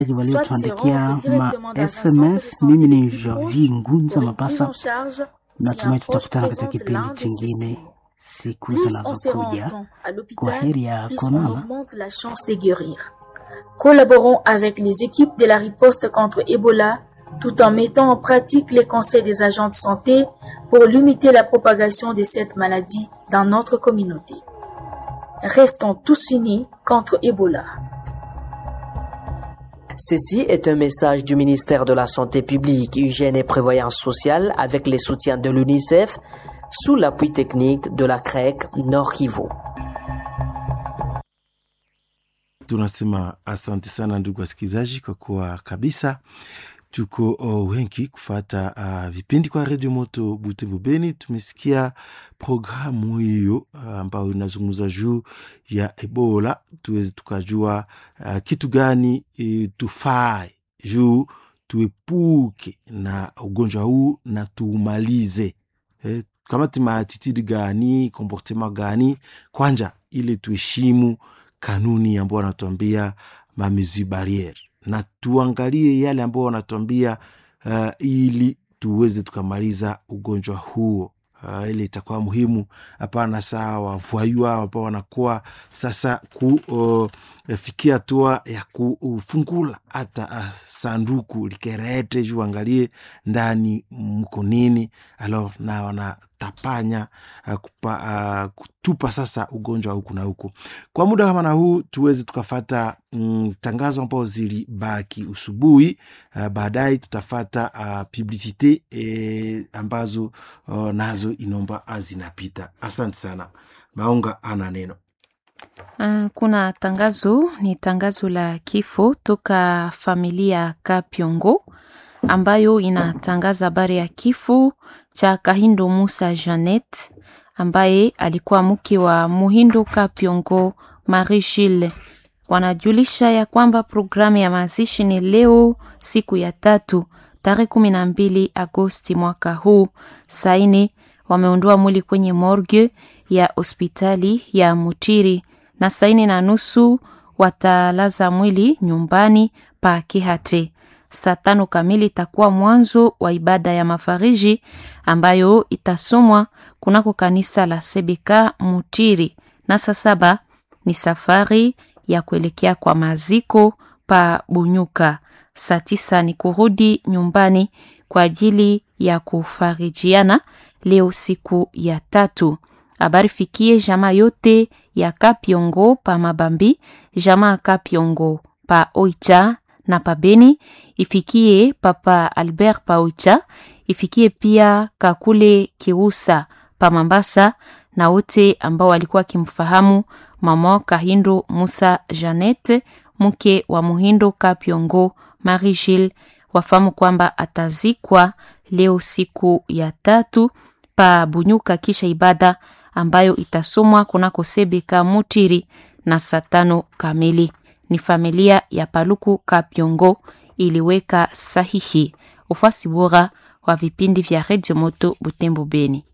waliotuandikia ma SMS. Mimi ni Javi Ngunza Mapasa, natumai tutakutana katika kipindi chingine siku zinazokuja. Kwa heri ya konana. Collaborons avec les équipes de la riposte contre Ebola tout en mettant en pratique les conseils des agents de santé pour limiter la propagation de cette maladie dans notre communauté. Restons tous unis contre Ebola. Ceci est un message du ministère de la Santé publique, Hygiène et Prévoyance sociale avec les soutiens de l'UNICEF sous l'appui technique de la CREC Nord Kivu. Tunasema asante sana ndugu wasikilizaji, kwa kuwa kabisa tuko uh, wengi kufata uh, vipindi kwa redio moto Butembo Beni. Tumesikia programu hiyo uh, ambayo inazungumza juu ya Ebola, tuweze tukajua uh, kitu gani uh, tufae juu tuepuke na ugonjwa huu na tuumalize eh, kamati maatitudi gani komportema gani kwanja, ili tuheshimu kanuni ambao wanatuambia mamezi barriere na tuangalie yale ambao wanatuambia uh, ili tuweze tukamaliza ugonjwa huo. Uh, ili itakuwa muhimu. Hapana saa wavwayua ambao wanakuwa sasa kufikia uh, hatua ya kufungula hata uh, sanduku likerete juu angalie ndani mko nini, alo na wanatapanya uh, kupa, uh, kutupa sasa ugonjwa huku na huku. Kwa muda kama na huu tuweze tukafata mm, tangazo ambao zilibaki usubuhi. Uh, baadaye tutafata uh, publicite eh, ambazo uh, nazo inomba zinapita. Asante sana. Maunga ana neno. Uh, kuna tangazo ni tangazo la kifo toka familia Kapyongo ambayo inatangaza habari ya kifo cha Kahindo Musa Janet ambaye alikuwa mke wa Muhindo Kapyongo Marie Gilles. Wanajulisha ya kwamba programu ya mazishi ni leo siku ya tatu tarehe kumi na mbili Agosti mwaka huu. Saini wameondoa mwili kwenye morgue ya hospitali ya Mutiri na saini na nusu watalaza mwili nyumbani pa Kihate. Saa tano kamili itakuwa mwanzo wa ibada ya mafariji ambayo itasomwa kunako kanisa la Sebeka Mutiri, na saa saba ni safari ya kuelekea kwa maziko pa Bunyuka. Saa tisa ni kurudi nyumbani kwa ajili ya kufarijiana leo siku ya tatu. Habari fikie jamaa yote ya Kapyongo pa Mabambi, jamaa Kapyongo pa Oicha na pa Beni, ifikie papa Albert pa Oicha, ifikie pia Kakule Kiusa pa Mambasa na wote ambao walikuwa wakimfahamu mama Kahindo Musa Janet mke wa Muhindo Kapyongo Marie Gilles wafahamu kwamba atazikwa leo siku ya tatu pa Bunyuka kisha ibada ambayo itasomwa kunako Sebeka Mutiri na saa tano kamili. Ni familia ya Paluku Kapyongo iliweka sahihi. Ufuasi bora wa vipindi vya Radio Moto Butembo Beni.